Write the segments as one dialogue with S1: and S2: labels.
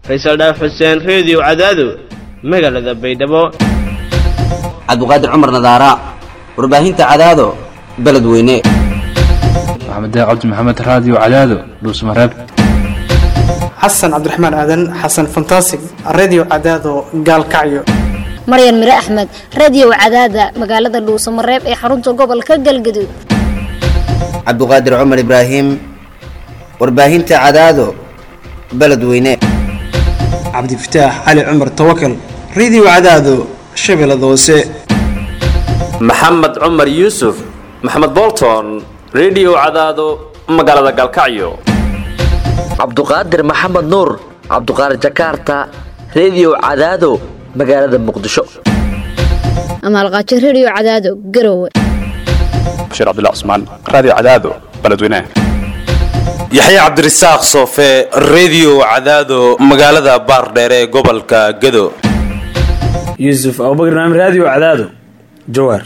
S1: faysal dhaaf xuseen reediyo cadaado magaalada baydhabo
S2: cabdiqaadir cumar nadaara warbaahinta cadaado beledweyne
S3: maxamed cabdi maxamed raadiyo cadaado dhuusmareeb
S4: xasan cabdiraxmaan aadan xasan fantasig redio cadaado gaalkacyo
S5: maryan mire axmed radiyow cadaada magaalada dhuusamareeb ee xarunta gobolka galgaduud
S2: cabdiqaadir cumar ibraahim warbaahinta cadaado beledweyne
S4: cabdifataax cali cumar tawakal redio cadaado shabeellada hoose
S6: maxamed cumar yuusuf maxamed bolton redio cadaado magaalada galkacyo
S7: cabduqaadir maxamed nuur cabduqaadir jakarta redio cadaado magaalada muqdisho
S5: amaalqaajo rediyo cadaado garowe
S8: bashiir cabdilla cusmaan raadiyo cadaado beledweynaha
S9: yaxya cabdirasaaq soofe redio cadaado magaalada baardheere ee gobolka gado
S10: yuusuf abubakr naam raadiyo cadaado jawaar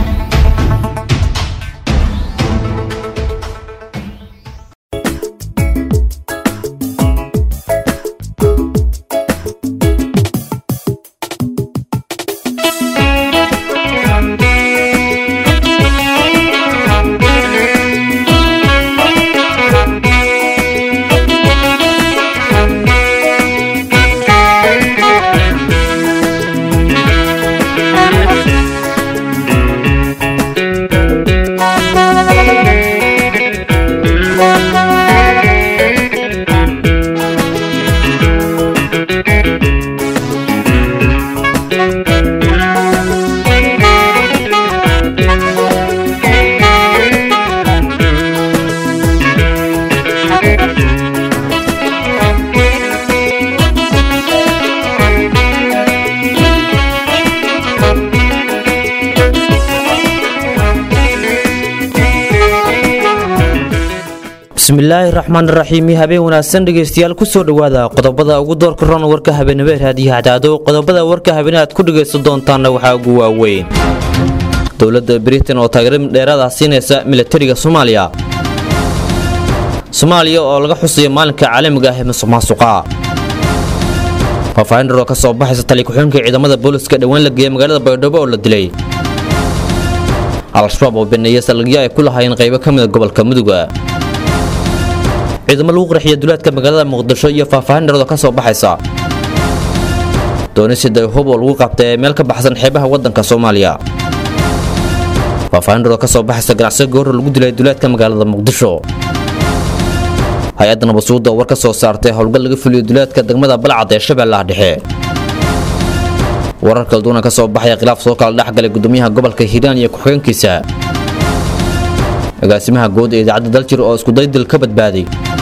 S11: bismillaahi raxmaan raxiim habeen wanaagsan dhegeystayaal kusoo dhowaada qodobada ugu doorka ron warka habeenimo ee raadiyo hadaado qodobada warka habeen aad ku dhegaysan doontaanna waxaa ugu waaweyn dowladda britain oo taageero dheeraada siinaysa milatariga soomaaliya soomaaliya oo laga xusayo maalinka caalamiga ah ee musuq maasuqa faafaahin dhar oo ka soo baxaysa tali ku-xunka ciidamada booliska dhowaan la geeyay magaalada baydhabo oo la dilay al-shabaab oo baneeya salagyo ay ku lahaayeen qaybo ka mida gobolka muduga ciidamo lagu qarxiya duleedka magaalada muqdisho iyo faahfaahin dharado ka soo baxaysa doonisida hub oo lagu qabtay meel ka baxsan xeebaha waddanka soomaaliya faahfaahin dharoo ka soo baxaysa ganacsiga goorro lagu dilay duleedka magaalada muqdisho hay-adda nabasuudda oo war ka soo saartay howlgal laga fuliyo duleedka degmada balcad ee shabeellaha dhexe warar kala duwana ka soo baxaya khilaaf soo kala dhexgalay gudoomiyaha gobolka hiiraan iyo ku-xigeenkiisa agaasimaha guud ee idaacadda daljir oo iskudaydil ka badbaaday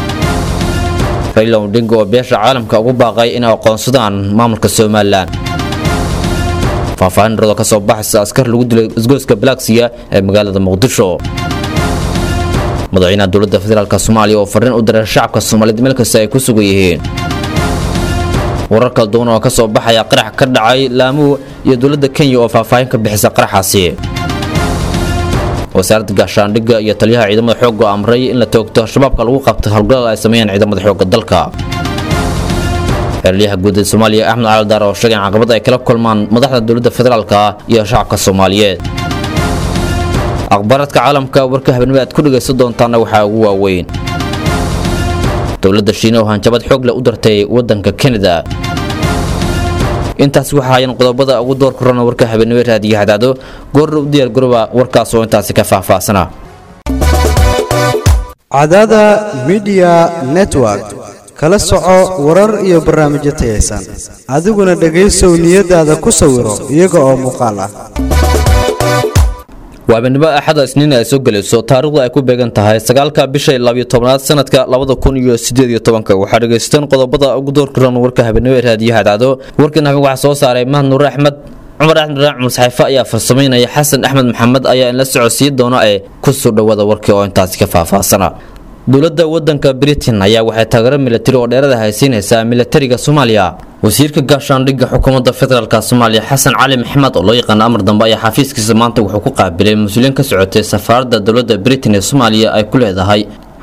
S11: rayla odinga oo beesha caalamka ugu baaqay inay aqoonsadaan maamulka somalilan faahfaahin darado ka soo baxaysa askar lagu dilay isgoyska balagsiya ee magaalada muqdisho madaxweynaha dowladda federaalk soomaaliya oo fariin u diray shacabka soomaaliyeed meel kasta ay ku sugan yihiin warar kala duwan oo ka soo baxaya qarax ka dhacay laamuhu iyo dowladda kenya oo faahfaahin ka bixisa qaraxaasi wasaaradda gaashaandhigga iyo taliyaha ciidamada xoogga amray in la toogto shabaabka lagu qabto howlgalada ay sameeyaan ciidamada xoogga dalka xerliyaha guud ee soomaaliya axmed caaldaar oo sheegay in caqabad ay kala kulmaan madaxda dowladda federaalka iyo shacabka soomaaliyeed akhbaaradka caalamka warka habeenimo aad ku dhegaysan doontaana waxaa ugu waaweyn dowladda shiina oo hanjabad xoog leh u dartay waddanka kanada intaas waxa hayan qodobada ugu door korana warka habeenimo raadiyo hadaado goorna u diyaar garoba warkaas oo intaasi ka faahfaahsana
S12: cadaada midiya network kala soco warar iyo barnaamijyo tayaysan adiguna dhegaysow niyadaada ku sawiro iyaga oo muuqaal ah
S11: waa habeenimo axada isniin ay soo gelayso taariikhdu ay ku beegan tahay sagaalka bisha labiyo tobnaad sanadka labada kun iyo sideed iyo tobanka waxaa dhegaystaan qodobada ugu door karan warka habeenimo ee raadiyo hadaado warkan habeen waxaa soo saaray mahad nuur axmed cumar axmed raac musxafe ayaa farsamaynaya xasan axmed maxamed ayaa in la socodsiin doona ee kusoo dhowaada warkii oo intaasi ka faahfaahsana dowladda wadanka britain ayaa waxay taageero milatari oo dheerada haysiinaysaa milatariga soomaaliya wasiirka gaashaandhigga xukuumadda federaalk soomaaliya xasan cali maxamed oo loo yaqaano amar dambe ayaa xafiiskiisa maanta wuxuu ku qaabilay mas-uuliyiin ka socotay safaaradda dowladda britain ee soomaaliya ay ku leedahay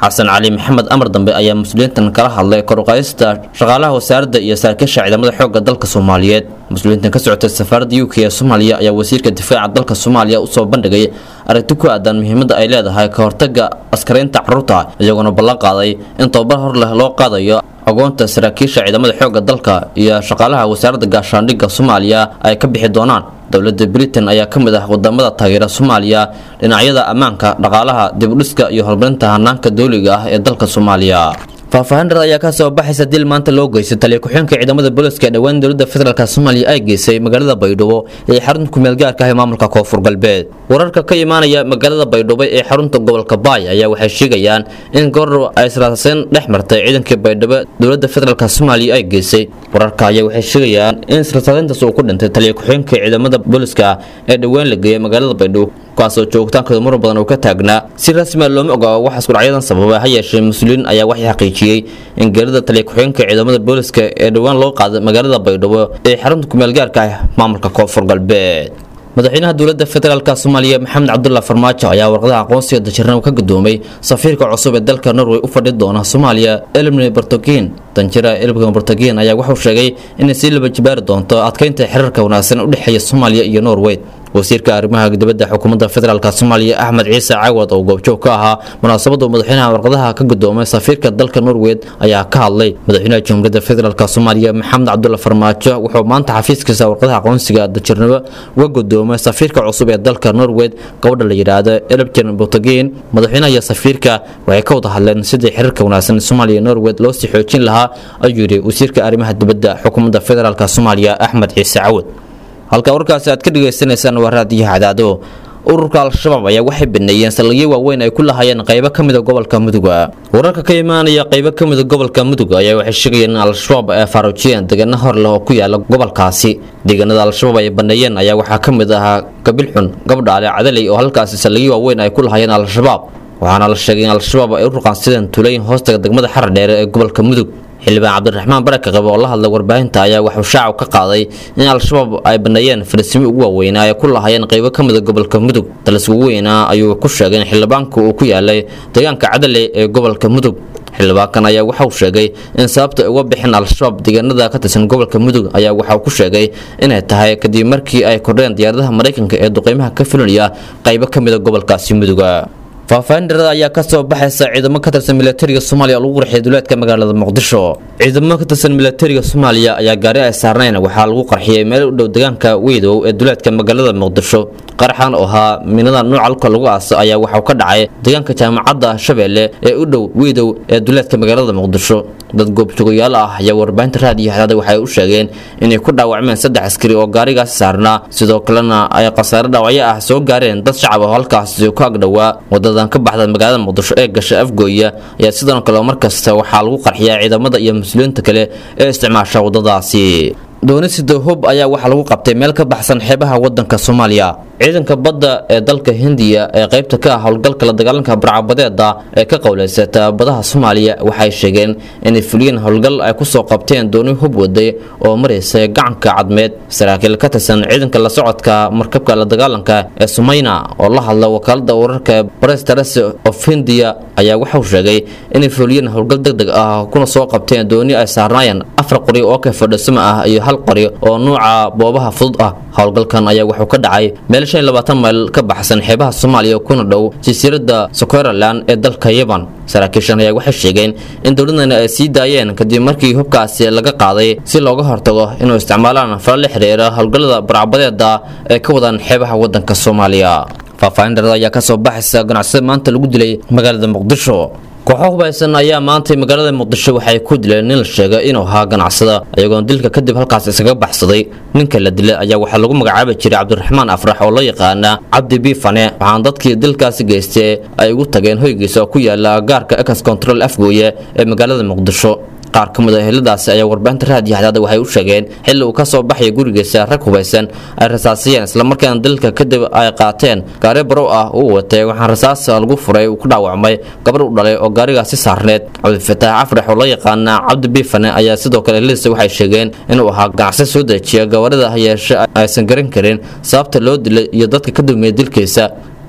S11: xasan cali maxamed amar dambe ayaa mas-uuliyiintan kala hadlay koruqaayista shaqaalaha wasaaradda iyo saraakiisha ciidamada xoogga dalka soomaaliyeed mas-uuliyiintan ka socotay safaaradda u k ee soomaaliya ayaa wasiirka difaaca dalka soomaaliya usoo bandhigay aragti ku aadan muhiimadda ay leedahay ka hortaga askaraynta caruurta iyagoona ballan qaaday in tobabar hor leh loo qaadayo agoonta saraakiisha ciidamada xoogga dalka iyo shaqaalaha wasaaradda gaashaandhigga soomaaliya ay ka bixi doonaan dowladda britain ayaa ka mid ah wadamada taageera soomaaliya dhinacyada ammaanka dhaqaalaha dibudhiska iyo horumarinta hanaanka dowliga ah ee dalka soomaaliya faahfaahin dhar ayaa kasoo baxaysa dil maanta loo geystay taliya ku-xeenka ciidamada booliska ee dhowaan dowladda federaalk soomaaliya ay geysay magaalada baydhabo ee xarunta kumeel gaarka ah ee maamulka koonfur galbeed wararka ka imaanaya magaalada baydhabo ee xarunta gobolka baay ayaa waxay sheegayaan in goordhow ay israaseen dhex martay ciidankii baydhabo dowladda federaalk soomaaliya ay geysay wararka ayaa waxay sheegayaan in israasaadeyntaas uu ku dhintay taliya ku-xeenka ciidamada booliska ee dhowaan la geeyay magaalada baydhabo kuwaasoo joogitaankooda muran badan uu ka taagnaa si rasmiya looma ogaa wax iskudhacyadan sababa ha yeeshee mas-uuliyiin ayaa waxay xaqiijiyey in geerida taliya ku-xeenka ciidamada booliska ee dhowaan loo qaaday magaalada baydhabo ee xarunta kumeel gaarka ah maamulka koonfur galbeed madaxweynaha dowladda federaalk soomaaliya maxamed cabdulla farmaajo ayaa warqadaha aqoonsiga dajirnimo ka gudoomay safiirka cusub ee dalka norway u fadhi doona soomaaliya elmne bortogin danjira elbga bortogin ayaa wuxuu sheegay inay sii laba jibaari doonto adkeynta xiriirka wanaagsan u dhexeeya soomaaliya iyo norway wasiirka arrimaha dibadda xukuumadda federaalk soomaaliya axmed ciise cawad oo goobjoog ka ahaa munaasabada madaxweynaha warqadaha ka gudoomay safiirka dalka norway ayaa ka hadlay madaxweynaha jamhuuriyadda federaalk soomaaliya maxamed cabdulla farmaajo wuxuu maanta xafiiskiisa warqadaha aqoonsiga dajirnimo uga gudoomay safiirka cusub ee dalka norway gabadha la yidhaahdo elbjen botogin madaxweynaha iyo safiirka waxay ka wada hadleen sidii xiriirka wanaagsan soomaaliya norway loo sii xoojin lahaa ayuu yidhi wasiirka arrimaha dibadda xukuumadda federaalk soomaaliya axmed ciise cawad halka warkaasi aad ka dhagaysanaysaan waa raadiyaha cadaado ururka al-shabaab ayaa waxay baneeyeen saldhigyo waaweyn ay ku lahaayeen qaybo ka mida gobolka muduga wararka ka imaanaya qaybo ka mida gobolka muduga ayaa waxay sheegayeen in al-shabaab ay faaruujiyeen deegaano hor leh oo ku yaala gobolkaasi deegaanada al-shabaab ay baneeyeen ayaa waxaa ka mid ahaa gabilxun gabdhaale cadaley oo halkaasi saldhigyo waaweyn ay ku lahaayeen al-shabaab waxaana la sheegay in al-shabaab ay u ruqaansideen tuulooyin hoostaga degmada xarar dheere ee gobolka mudug xildhibaan cabdiraxmaan baraka qabe oo la hadlay warbaahinta ayaa waxuu shaacu ka qaaday in al-shabaab ay baneeyeen fariisimo ugu waaweynaa ay ku lahaayeen qaybo ka mida gobolka mudug dalis ugu weynaa ayuu ku sheegay in xildhibaanku uu ku yaalay deegaanka cadale ee gobolka mudug xildhibaankan ayaa waxauu sheegay in sababta ay uga bixin al-shabaab deegaanada ka tirsan gobolka mudug ayaa waxauu ku sheegay inay tahay kadib markii ay kordheen diyaaradaha maraykanka ee duqeymaha ka fulinaya qaybo ka mida gobolkaasi muduga faahfaahin dharada ayaa ka soo baxaysa ciidamo ka tirsan milatariga soomaaliya oo lagu qarxiyay duleedka magaalada muqdisho ciidamo ka tirsan milatariga soomaaliya ayaa gaari ay saarnayn waxaa lagu qarxiyay meel u dhow deegaanka weydow ee duleedka magaalada muqdisho qaraxan oo ahaa minada nuuca alka lagu aaso ayaa waxauu ka dhacay deegaanka jaamacadda shabeelle ee u dhow weydow ee duleedka magaalada muqdisho dad goobjoogayaal ah ayaa warbaahinta raadiyo hadaada waxay u sheegeen inay ku dhaawacmeen saddex askari oo gaarigaasi saarnaa sidoo kalena ay khasaare dhaawacyo ah soo gaareen dad shacab oo halkaasi ku agdhowaa wadadan ka baxda magaalada muqdisho ee gasha afgooya ayaa sidoo kale markasta waxaa lagu qarxiyaa ciidamada iyo mas-uuliyiinta kale ee isticmaasha wadadaasi doonisida hub ayaa waxaa lagu qabtay meel ka baxsan xeebaha wadanka soomaaliya ciidanka badda ee dalka hindiya ee qaybta ka ah howlgalka la dagaalanka barcabadeeda ee ka qowleysata badaha soomaaliya waxay sheegeen inay fuliyeen howlgal ay kusoo qabteen dooni hub waday oo maraysa gacanka cadmeed saraakiil ka tirsan ciidanka la socodka markabka la dagaalanka ee sumayna oo la hadla wakaalada wararka press terese of hindiya ayaa waxauu sheegay inay fuliyeen howlgal deg deg ah kuna soo qabteen dooni ay saarnaayeen afar qori oo ka fadhisama ah iyo hal qori oo nuuca boobaha fudud ah howlgalkan ayaa wuxuu ka dhacay meel shan iyo labaatan mayl ka baxsan xeebaha soomaaliya kuna dhow jasiiradda sokoraland ee dalka yaban saraakiishan ayaa waxay sheegeen in dowladana ay sii daayeen kadib markii hubkaasi laga qaaday si looga hortago inuu isticmaalaan fala la xiriira howlgallada barcabadeeda ee ka wadaan xeebaha wadanka soomaaliya faahfaahin dharada ayaa kasoo baxaysa ganacsada maanta lagu dilay magaalada muqdisho kooxo hubaysan ayaa maantay magaalada muqdisho waxay ku dileen nin la sheegay inuu ahaa ganacsada iyagoona dilka kadib halkaas isaga baxsaday ninka la dilay ayaa waxaa lagu magacaabi jiray cabdiraxmaan afrax oo loo yaqaana cabdi biifane waxaana dadkii dilkaasi geystay ay ugu tageen hoygiisa oo ku yaala gaarka ex control afgooye ee magaalada muqdisho qaar ka mid a heladaasi ayaa warbaahinta raadiyo hadaada waxay u sheegeen xilli uu ka soo baxaya gurigiisa rag hubaysan ay rasaasiyeen islamarkaana dalka kadib ay qaateen gaari barow ah uu watay waxaan rasaas lagu furay uu ku dhaawacmay gabar u dhalay oo gaarigaasi saarneed cabdifataax afrax oo loo yaqaana cabdi biifane ayaa sidoo kale heladiisa waxay sheegeen inuu ahaa ganacsi soo dejiya gawarida hayeeshe aysan garan karin sababta loo dilay iyo dadka ka dulmeeya dilkiisa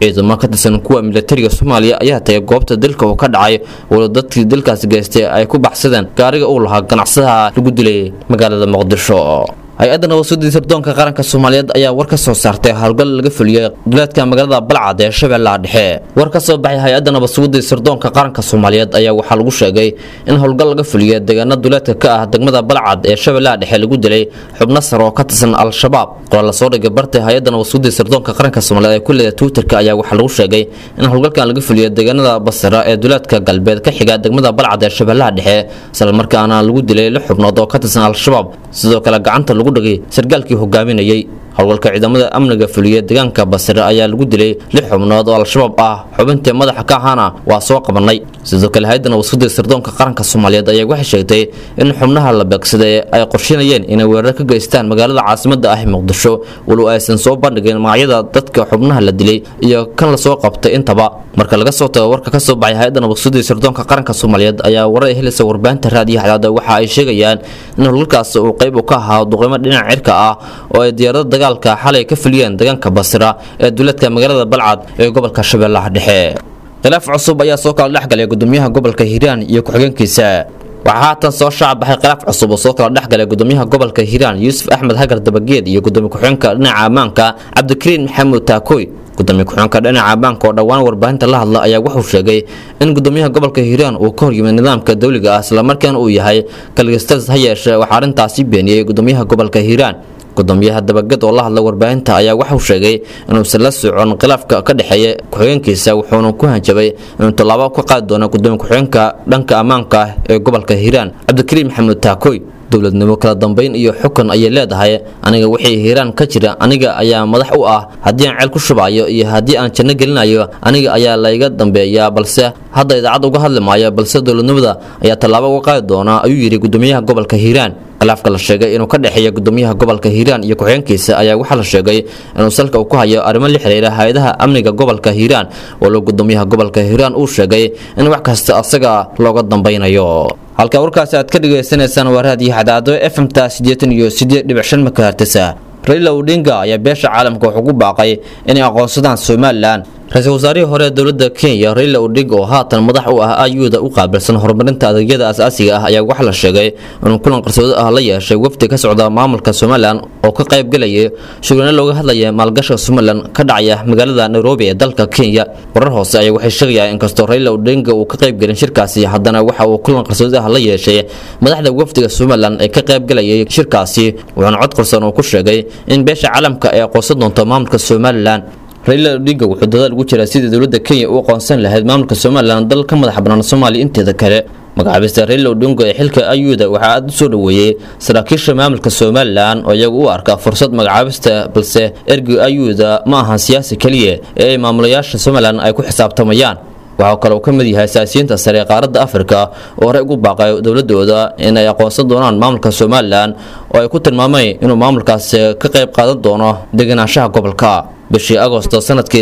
S11: ciidamo ka tirsan kuwa militariga soomaaliya ayaa tagay goobta dilka uu ka dhacay walo dadkii dilkaasi geystay ay ku baxsadeen gaariga uu lahaa ganacsadaha lagu dilay magaalada muqdisho hay-adda nabadsuudii sirdoonka qaranka soomaaliyeed ayaa war ka soo saartay howlgal laga fuliyey duleedka magaalada balcad ee shabeellaha dhexe war ka soo baxay hay-adda nabadsuudii sirdoonka qaranka soomaaliyeed ayaa waxaa lagu sheegay in howlgal laga fuliyey deegaano duleedka ka ah degmada balcad ee shabeellaha dhexe lagu dilay xubno sare oo ka tirsan al-shabaab qoraal lasoo dhigay bartay hay-adda nabadsuudii sirdoonka qaranka soomaaliyeed ee ku leeda twitterka ayaa waxaa lagu sheegay in howlgalkan laga fuliyey deegaanada basra ee duleedka galbeed ka xiga degmada balcad ee shabeellaha dhexe islamarkaana lagu dilay lix xubnood oo ka tirsan al-shabaab sidoo kale gacanta lagu dhigay sargaalkii hogaaminayay howlgalka ciidamada amniga fuliya deegaanka basre ayaa lagu dilay lix xubnood oo al-shabaab ah xubintii madaxa ka ahaana waa soo qabanay sidoo kale hay-adda nabadsuudii sirdoonka qaranka soomaaliyeed ayaa waxay sheegtay in xubnaha la beegsaday ay qorsheynayeen inay weerar ka geystaan magaalada caasimada ah ee muqdisho walow aysan soo bandhigin magacyada dadka xubnaha la dilay iyo kan lasoo qabtay intaba marka laga soo tago warka ka soo baxay hay-adda nabadsuudii sirdoonka qaranka soomaaliyeed ayaa warar ay helaysa warbaahinta raadiyo hadaada waxa ay sheegayaan in howlgalkaas uu qayb u ka ahaa duqeymo dhinaca cirka ah oo ay diyaarada dagaalka xalay ka fuliyeen deegaanka basra ee duleedka magaalada balcad ee gobolka shabeellaha dhexe khilaaf cusub ayaa soo kala dhexgalay gudoomiyaha gobolka hiiraan iyo ku-xigeenkiisa waxaa haatan soo shaac baxay khilaaf cusub oo soo kala dhexgalay gudoomiyaha gobolka hiiraan yuusuf axmed hagar dabageed iyo gudoomiye ku-xigeenka dhinaca ammaanka cabdikariin maxamuud taakoy gudoomiye ku-xigeenka dhinaca ammaanka oo dhowaan warbaahinta la hadla ayaa wuxuu sheegay in gudoomiyaha gobolka hiiraan uu ka horyimid nidaamka dowliga ah islamarkaana uu yahay kalgistas ha yeeshee waxaa arrintaasi beeniyey gudoomiyaha gobolka hiiraan gudoomiyaha dabaged oo la hadla warbaahinta ayaa waxuu sheegay inuusan la socon khilaafka ka dhexeeya ku-xigeenkiisa wuxuuna ku hanjabay inuu tallaabo ka qaadi doono gudoomiye ku-xigeenka dhanka ammaanka ah ee gobolka hiiraan cabdikariim maxamuud taakoy dowladnimo kala dambeyn iyo xukun ayay leedahay aniga wixii hiiraan ka jira aniga ayaa madax u ah haddii aan ceel ku shubayo iyo haddii aan janno gelinayo aniga ayaa layga dambeeyaa balse hadda idaacad uga hadli maayo balse dowladnimada ayaa tallaabo uga qaadi doona ayuu yidhi gudoomiyaha gobolka hiiraan khilaafka la sheegay inuu ka dhexeeya gudoomiyaha gobolka hiiraan iyo ku-xigeenkiisa ayaa waxaa la sheegay inuu salka uu ku hayo arrimo la xiriira hay-adaha amniga gobolka hiiraan walow gudoomiyaha gobolka hiiraan uu sheegay in wax kasta asaga looga dambeynayo halka warkaasi aad ka dhagaysanaysaan waa raadiyo xadaado f m ta siddeetan iyo siddeed dhibic shan makahertisa raila odinga ayaa beesha caalamka wuxuu ku baaqay inay aqoonsadaan somalilan ra-iisul wasaarihii hore ee dowladda kenya raila odinga oo haatan madax u ah ayuda u qaabilsan horumarinta adeegyada asaasiga ah ayaa waxaa la sheegay inuu kulan qarsoodo ah la yeeshay wafdi ka socda maamulka somalilan oo ka qayb galayay shugano looga hadlaya maalgashiga somalilan ka dhacaya magaalada nairobi ee dalka kenya warar hoose ayaa waxay sheegayaan inkastoo raila odinga uu ka qayb gelin shirkaasi haddana waxa uu kulan qarsoodo ah la yeeshay madaxda wafdiga somalilan ee ka qayb galayay shirkaasi wuxuuna cod qarsoon uu ku sheegay in beesha caalamka ay aqoonsan doonto maamulka somalilan raila odinga wuxuu dadaal ugu jiraa sidii dowladda kenya u aqoonsan lahayd maamulka somalilan dal ka madax bannaan soomaaliya inteeda kale magacaabista raila odinga ee xilka ayuda waxaa aada u soo dhoweeyey saraakiisha maamulka somalilan oo iyagu u arka fursad magacaabista balse ergey ayuda ma ahan siyaasi keliya ee ay maamulayaasha somalilan ay ku xisaabtamayaan waxaa kale uu ka mid yahay siyaasiyiinta sare ee qaaradda afrika oo horey ugu baaqay dowladooda in ay aqoonsan doonaan maamulka somalilan oo ay ku tilmaameen inuu maamulkaasi ka qayb qaadan doono degenaanshaha gobolka bishii agosto sanadkii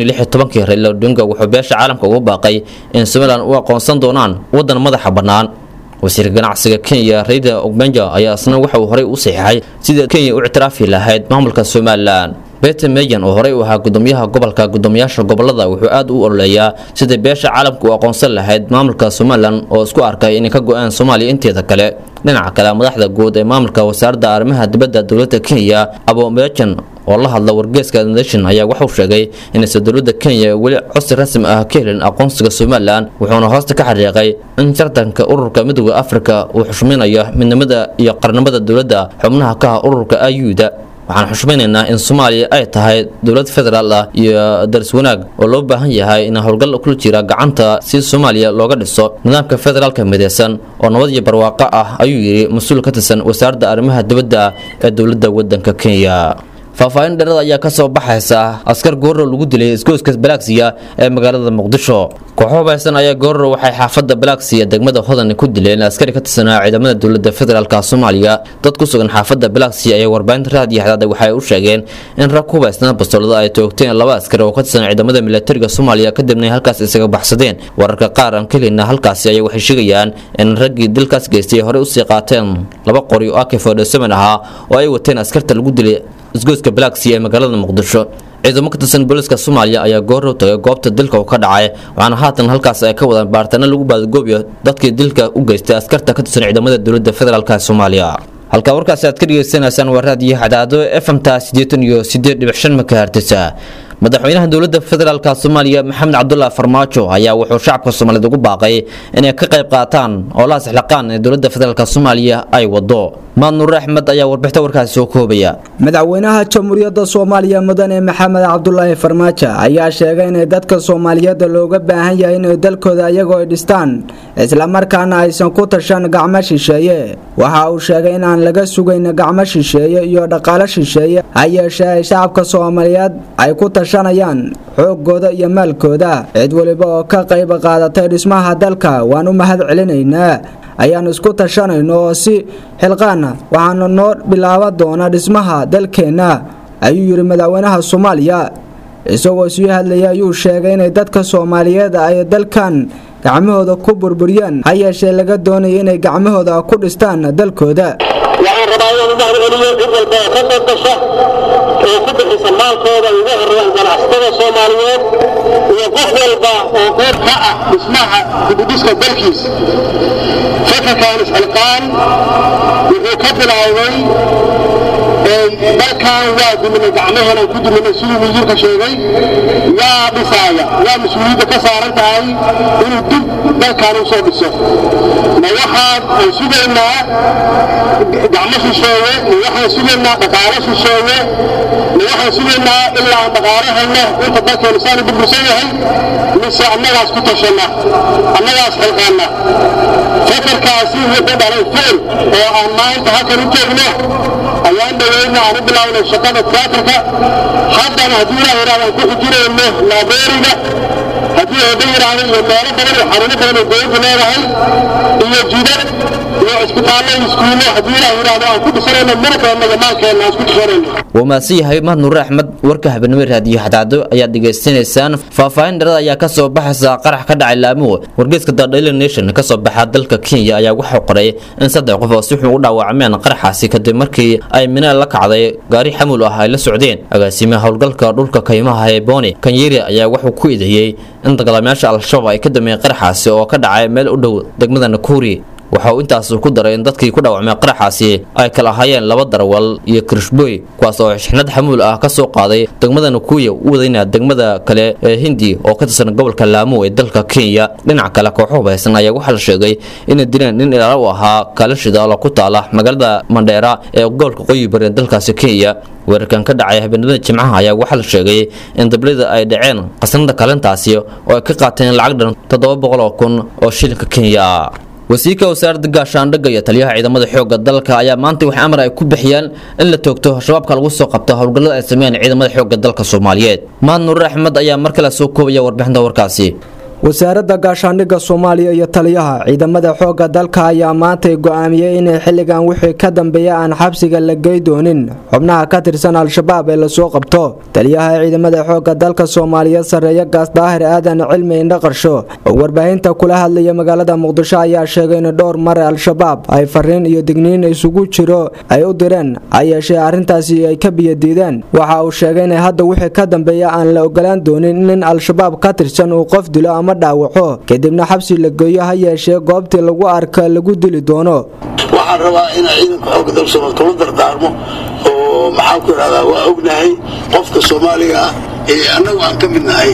S11: kii raila odinga wuxuu beesha caalamka ugu baaqay in somalilan u aqoonsan doonaan waddan madaxa bannaan wasiirka ganacsiga kenya rayda ogbenja ayaa isna waxa uu horey u saxiixay sida kenya u ictiraafi lahayd maamulka somalilan beter meyan oo horey u ahaa gudoomiyaha gobolka gudoomiyaasha gobolada wuxuu aad u ololeeyaa sidai beesha caalamka u aqoonsan lahayd maamulka somalilan oo isku arkay inay ka go-aan soomaaliya inteeda kale dhinaca kale madaxda guud ee maamulka wasaaradda arrimaha dibadda dowladda kenya abomejan oo la hadla wargeeska nation ayaa wuxuu sheegay inaysan dowladda kenya weli codsi rasmi ah ka helin aqoonsiga somalilan wuxuuna hoosta ka xariiqay in tartanka ururka midooda afrika uu xushmaynayo midnimada iyo qarnimada dowladda xubnaha ka ah ururka ayuda waxaan xushmaynaynaa in soomaaliya ay tahay dowlad federaal ah iyo daris wanaag oo loo baahan yahay in howlgal kula jira gacanta si soomaaliya looga dhiso nidaamka federaalka mideysan oo nabad iyo barwaaqo ah ayuu yidhi mas-uul ka tirsan wasaaradda arrimaha dibadda ee dowladda waddanka kenya faahfaahin dheerada ayaa ka soo baxaysa askar goorro lagu dilay isgoyska balagsiya ee magaalada muqdisho kooxo hubaysan ayaa goorro waxay xaafadda balagsiya degmada hodan ku dileen askari ka tirsanaa ciidamada dowladda federaalka soomaaliya dad ku sugan xaafadda balagsiya ayaa warbaahinta raadiyo xadaada waxay u sheegeen in rag ku hubaysnaa bastoolada ay toogteen laba askari oo ka tirsan ciidamada militariga soomaaliya kadibna ay halkaas isaga baxsadeen wararka qaar aan ka helina halkaasi ayaa waxay sheegayaan in raggii dilkaas geystay horey usii qaateen laba qori oo ak ahaa oo ay wateen askarta lagu dilay isgoyska balagsiya ee magaalada muqdisho ciidamo ka tirsan booliska soomaaliya ayaa goorrow tagay goobta dilka uu ka dhacay waxaana haatan halkaas ay ka wadaan baaritaano lagu baadagoobiyo dadkii dilka u geystay askarta ka tirsan ciidamada dowladda federaalk soomaaliya halkaa warkaasi aad ka dhegaysanaysaan waa raadiyo xadaado efmta siddeetan iyo siddeed dhibic shan makahartisa madaxweynaha dowladda federaalk soomaaliya maxamed cabdullah farmaajo ayaa wuxuu shacabka soomaaliyeed ugu baaqay inay ka qayb qaataan oo la asxlaqaan ee dowladda federaalk soomaaliya ay wado maad nuur axmed ayaa warbixinta warkaasi soo koobaya
S13: madaxweynaha jamhuuriyadda soomaaliya mudane maxamed cabdulaahi farmaajo ayaa sheegay inay dadka soomaaliyeed looga baahan yahay inay dalkooda iyagoo ay dhistaan islamarkaana aysan ku tashan gacmo shisheeye waxa uu sheegay inaan laga sugayn gacmo shisheeye iyo dhaqaalo shisheeye ha yeeshee ay shacabka soomaaliyeed ay ku tashanayaan xoogooda iyo maalkooda cid weliba oo ka qayb qaadatay dhismaha dalka waan u mahad celinaynaa ayaan isku tashanayno oo si xilqaana waxaana noo bilaaban doona dhismaha dalkeenna ayuu yidhi madaxweynaha soomaaliya isagoo sii hadlaya ayuu sheegay inay dadka soomaaliyeed ay dalkan gacmahooda ku burburiyaan ha yeeshee laga doonayo inay gacmahooda ku dhistaan dalkooda
S14: waxaan rabaa inaan u mahadceliyo cid walba oo ka qayb gasha oo ku bixisa maalkooda ugu horeeyaan ganacsatada soomaaliyeed iyo qof walba oo qayb ka ah dhismaha dibudhiska dalkiisa fakarkan isxilqaan wuxuu ka bilaabay dalkan waa dumina gacmaheena ku dumina siduu wasiirka sheegay yaa dhisaaya yaa mas-uuliyadda ka saaran tahay inuu dib dalkan u soo dhiso ma waxaan aan sugaynaa gacmo shisheeye ma waxaan sugaynaa dhaqaalo shisheeye ma waxaan sugaynaa ilaa aan dhaqaalahayna inta dalkeenu saanu burbursan yahay mise annagaas ku tashanna annagaas xilqaanna fakarkaasi wuxuu dhalay ficil oo aan maanta halkan u joogno ayaan dhaweyna aan u bilaabnay shaqada tiyaatarka haddana haddii ilaah yidhahdo aan ku xujinayno laabeeriga haddii eeba yidhaahdo iyo meelo badan iyo xarumo badan oo dowladdu leedahay iyo jidad iyo cisbitaallo iyo iskuullo haddii ilaah yidhahdo aan ku dhisanayno muruqeenna iyo maalkeenna aan isku dhisanayno
S11: waa mahadsan yahay mahad nuure axmed warka habeenimo raadiyo xadaado ayaad dhegaysanaysaan faahfaahin dharada ayaa kasoo baxaysa qarax ka dhacay laamuhu wargeyska the daily nation kasoo baxa dalka kenya ayaa waxaa qoray in saddex qof oo si xun u dhaawacmeen qaraxaasi kadib markii ay mineel la kacday gaari xamuul ah ay la socdeen agaasimaha howlgalka dhulka kaymaha ee booni kanyeri ayaa wuxuu ku eedeeyey in dagaalamayaasha al-shabaab ay ka dameeyeen qaraxaasi oo ka dhacay meel u dhow degmada nakuri waxa uu intaas ku daray in dadkii ku dhaawacmay qaraxaasi ay kala ahaayeen laba darawal iyo kirishboy kuwaas oo xixnad xamuul ah ka soo qaaday degmada nakuya u wadayna degmada kale ee hindi oo ka tirsan gobolka laamo ee dalka kenya dhinaca kale kooxo hubaysan ayaa waxaa la sheegay inay dileen nin ilaalo u ahaa kaalashida oo ku taala magaalada mandheera ee gobolka qoyi bari ee dalkaasi kenya weerarkan ka dhacay habeenimada jimcaha ayaa waxaa la sheegay in dablida ay dhaceen qasnada kalintaasi oo ay ka qaateen lacag dhan toddoba boqol oo kun oo shilinka kenya ah wasiirka wasaaradda gaashaandhigga iyo taliyaha ciidamada xoogga dalka ayaa maanta wax amar ay ku bixiyeen in la toogto shabaabka lagu soo qabto howlgallada ay sameeyeen ciidamada xoogga dalka soomaaliyeed mahad nuure axmed ayaa mar kale soo koobaya warbixinta warkaasi
S13: wasaaradda gaashaandhigga soomaaliya iyo taliyaha ciidamada xoogga dalka ayaa maantay go'aamiyey inay xilligan wixii ka dambeeya aan xabsiga la gey doonin xubnaha ka tirsan al-shabaab ee lasoo qabto taliyaha ciidamada xoogga dalka soomaaliyeed sarreeya gaas daahir aadan cilmi indhaqarsho oo warbaahinta kula hadlaya magaalada muqdisho ayaa sheegay in dhowr mare al-shabaab ay fariin iyo digniin isugu jiro ay u direen ha yeeshee arrintaasi ay ka biyadiideen waxa uu sheegay in hadda wixii ka dambeeya aan la ogolaan doonin nin al-shabaab ka tirsan uu qof dilo ama dhaawaco kadibna xabsi la geeyo ha yeeshee goobtii lagu arka lagu dili doono
S15: waxaan rabaa inaa ciidanka xoogga dalka soomaaliya kula dardaarmo oo maxaan ku idhahdaa waa ognahay qofka soomaaliga ah ee annagu aan ka mid nahay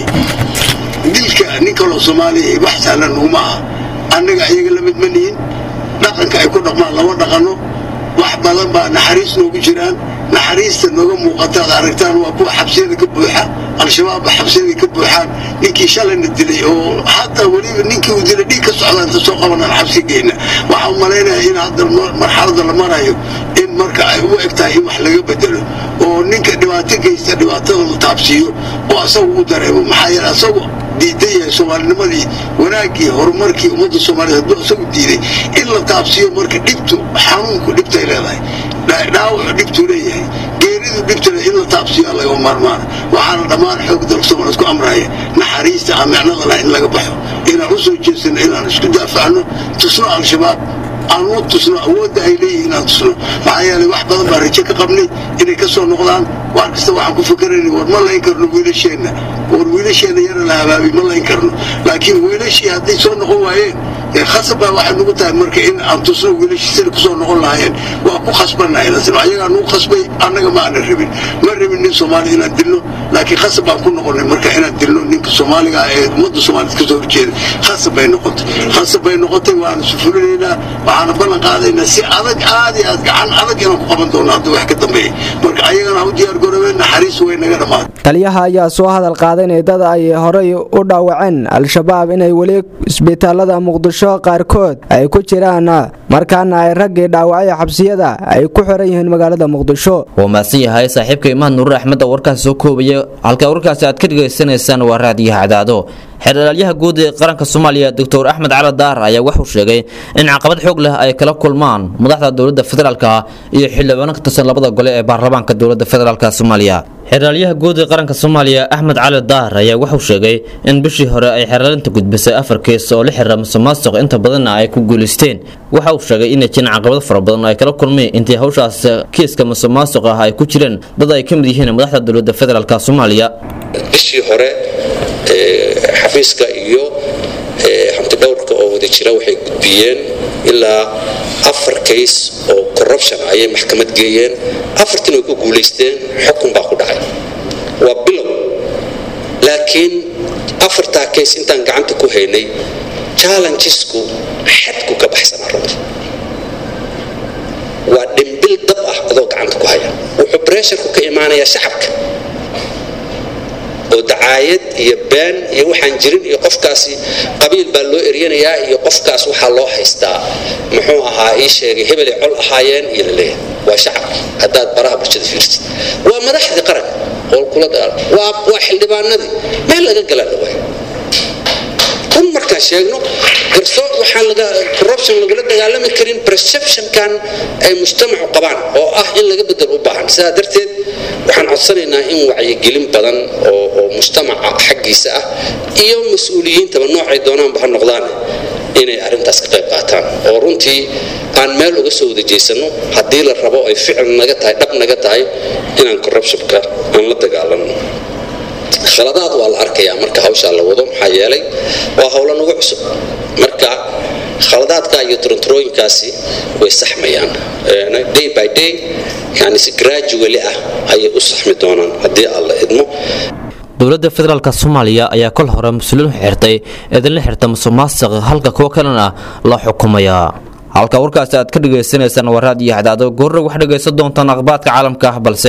S15: dilka nin kaloo soomaaliya wax sahlan nuguma aha annaga iyaga la mid ma nihin dhaqanka ay ku dhaqmaan lama dhaqanno wax badan baa naxariis noogu jiraan naxariista nooga muuqata ad aragtaan waa kuwa xabsiyada ka buuxa al-shabaabba xabsiyada ka buuxaan ninkii shalayna dilay oo hataa weliba ninkii uu dilay dhiig ka socda inta soo qabanaan xabsi geyna waxaa u malaynaya in hadda marxalada la marayo in marka ay u eg tahay in wax laga bedelo oo ninka dhibaato geysta dhibaatada la taabsiiyo oo asagu u dareemo maxaa yeele asagu diidan yahay soomaalinimadii wanaaggii horumarkii ummadda soomaaliyeed hadduu asagu diiday in la taabsiiyo marka dhibtu xanuunku dhibtay leedahay dhaawacu dhibtuu leeyahay geeridu dhibtuna in la taabsiiyo laga maarmaana waxaana dhammaan xoog dalka soomaaliyeed ku amraya naxariista aan micnada laha in laga baxo inaan u soo jeesano inaan isku daafacno tusno al-shabaab aan u tusno awoodda ay leeyihiin inaan tusno maxaa yeelay wax badan baan rajo ka qabnay inay ka soo noqdaan wax kasta waxaan ku fikeraynay war ma layn karno wiilasheenna war wiilasheenna yara la habaabi ma layn karno laakiin wiilashii hadday soo noqon waayeen khasab baa waxay nugu tahay marka in aan tusno wiilashii sida kusoo noqon lahaayeen waa ku khasbannahay nasib ayagaa nugu khasbay annaga ma aanan rabin ma rabin nin soomaali inaan dilno laakiin khasab baan ku noqonnay marka inaan dilno ninka soomaaliga ah ee ummadda soomaaliyed kasoo horjeeda khasab bay noqotay khasab bay noqotay waana sufulinaynaa waxaana ballan qaadaynaa si adag aad iyo aad gacan adag inaan ku qaban doono hadda wax ka dambeeya marka ayagana ha u diyaar garoobeen naxariis way naga dhammaatay
S13: taliyaha ayaa soo hadal qaaday in dad ay horey u dhaawaceen al-shabaab inay weli isbitaalada muqdisho qaarkood ay ku jiraan markaana ay raggii dhaawacay xabsiyada ay ku xiran yihiin magaalada muqdisho
S11: waa mahadsan yahay saaxiibka imaan nuur axmed oo warkaasi soo koobaya halka warkaasi aad ka dhegaysanaysaan waa raadiyaha cadaado xeeralaalyaha guud ee qaranka soomaaliya doctor axmed cali daar ayaa wuxuu sheegay in caqabad xoog leh ay kala kulmaan madaxda dowladda federaalka iyo xildhibaano ka tirsan labada gole ee baarlamaanka dowladda federaalk soomaaliya xeeraalyaha guud ee qaranka soomaaliya axmed cali daar ayaa wuxuu sheegay in bishii hore ay xeeraalinta gudbisay afar kees oo la xiriira musuqmaasuq inta badanna ay ku guulaysteen waxa uu sheegay inay jiraan caqabado fara badan oo ay kala kulmeen intii hawshaas kiiska musuqmaasuq ah ay ku jireen dad ay ka mid yihiin madaxda dowladda federaalk soomaaliya
S16: bishii hore xafiiska iyo hantidhowrka oo wada jira waxay gudbiyeen ilaa afar kays oo corruption ayay maxkamad geeyeen afartin way ku guulaysteen xukun baa ku dhacay waa bilow laakiin afartaa kays intaan gacanta ku haynay challengesku xadku ka baxsanaa runtii waa dhimbil dab ah adoo gacanta ku haya wuxuu bresharku ka imaanayaa shacabka oo dacaayad iyo been iyo waxaan jirin iyo qofkaasi qabiil baa loo eryanayaa iyo qofkaas waxaa loo haystaa muxuu ahaa ii sheegay hebelay col ahaayeen iyo laleeyahay waa shacabki haddaad baraha bulshada fiirtid waa madaxdii qaranka oo kula dagaal waa waa xildhibaanadii meel laga galaan la waaya run markaan sheegno garsoor waxaan laga corruption lagula dagaalami karin perceptionkan ay mujtamacu qabaan oo ah in laga bedel u baahan sidaa darteed waxaan codsanaynaa in wacyigelin badan oo oo mujtamaca xaggiisa ah iyo mas-uuliyiintaba noocay doonaanba ha noqdaan inay arrintaas ka qayb qaataan oo runtii aan meel uga soo wada jeysano haddii la rabo ay ficil naga tahay dhab naga tahay inaan corruptionka aan la dagaalanno khaladaad waa la arkayaa marka hawshaa la wado maxaa yeelay waa howlo nagu cusub marka khaladaadka iyo turunturooyinkaasi way saxmayaan day by day yani si gradually ah ayay u saxmi doonaan haddii aan la idmo
S11: dowladda federaalk soomaaliya ayaa kol hore mas-uuliin xirtay idinla xirta musuqmaasuq halka kuwo kalena la xukumayaa halka warkaasi aad ka dhagaysanaysaan waa raadiyo hadaado goorre wax dhagaysan doontaan akhbaadka caalamka ah balse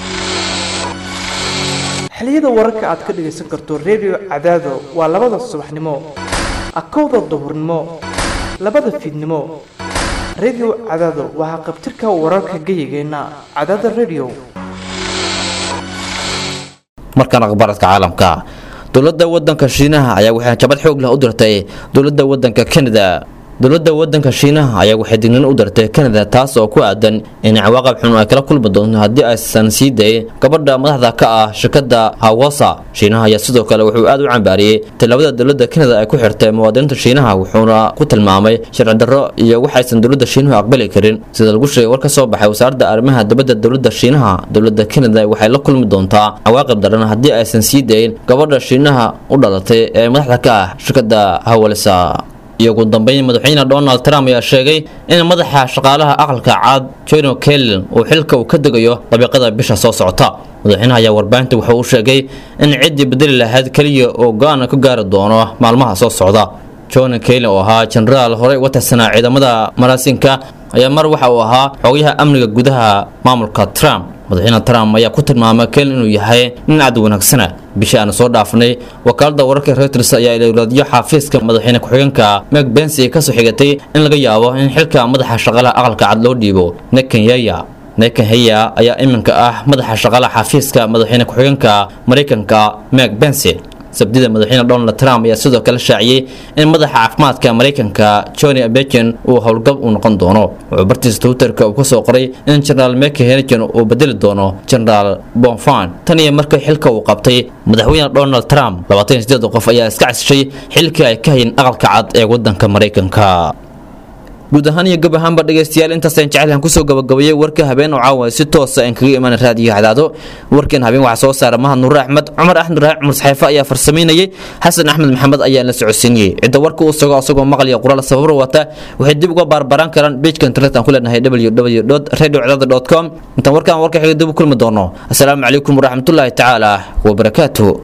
S17: xiliyada wararka aad ka dhagaysan karto redio cadaado waa labada subaxnimo akowda duhurnimo labada fiidnimo redio cadaado waa haqabtirka wararka geyigeenna cadaada redio
S11: markaan akhbaaradka caalamka dowladda wadanka shiinaha ayaa waxay jabad xoog leh u dirtay dowladda wadanka kanada dowladda wadanka shiinaha ayaa waxay dignin u dartay kanada taas oo ku aadan in cawaaqab xun ay kala kulmi doonto haddii aysan sii dayin gabadha madaxda ka ah shirkadda hawasa shiinaha ayaa sidoo kale wuxuu aad u cambaariyey tallaabada dowladda kanada ay ku xirtay muwaadiniinta shiinaha wuxuuna ku tilmaamay sharci darro iyo waxaysan dowladda shiinuhu aqbali karin sida lagu sheegay war ka soo baxay wasaaradda arrimaha dibadda dowladda shiinaha dowladda kanada waxay la kulmi doontaa cawaaqib daran haddii aysan sii dayin gabadha shiinaha u dhalatay ee madaxda ka ah shirkadda hawalisa iyo ugu dambeyn madaxweyne donald trump ayaa sheegay in madaxa shaqaalaha aqalka caad jono kellen uu xilka uu ka degayo dabiiqada bisha soo socota madaxweynaha ayaa warbaahinta wuxuu u sheegay in ciddii bedeli lahayd keliya oo go-aan ka gaari doono maalmaha soo socda john kellen oo ahaa jenaraal horey uga tirsanaa ciidamada maraasinka ayaa mar waxa uu ahaa xogayaha amniga gudaha maamulka trump madaxweyne trump ayaa ku tilmaamay kellen inuu yahay nin cad wanaagsana bishii aanu soo dhaafnay wakaalada wararka reuters ayaa ilowlaadyo xafiiska madaxweyne ku-xigeenka meg bensi kasoo xigatay in laga yaabo in xilka madaxa shaqalaha aqalka cad loo dhiibo nekenyeya nekenheya ayaa iminka ah madaxa shaqalaha xafiiska madaxweyne ku-xigeenka mareykanka meg bensi sabdida madaxweyne donald trump ayaa sidoo kale shaaciyey in madaxa caafimaadka mareykanka johnny bejen uu howlgab u noqon doono wuxuu bartiisa twitterka uu kasoo qoray in generaal meke henigen uu bedeli doono generaal bonfan tan iyo markii xilka uu qabtay madaxweyne donald trump labaatan sideed qof ayaa iska casishay xilkii ay ka hayeen aqalka cad ee wadanka mareykanka guud ahaan iyo gab ahaanba dhegaystayaal intaasaan jecelahan kusoo gabagabayay warka habeen oo caawa si toosa aan kaga imaan raadiyo hadaado warkan habeen waxaa soo saara mahad nuure axmed cumar axmed raac cumar saxeefe ayaa farsamaynayay xasan axmed maxamed ayaa la socodsiinayay cidda warka uu sugo asagoo maqliya qoraal sababro wata waxay dib uga baarbaraan karaan bejka internet aan ku leenahay www radiocdada com intaan warkaan warka xiga dib u kulmi doono asalaamu calaykum waraxmatullaahi tacaala wabarakaatuh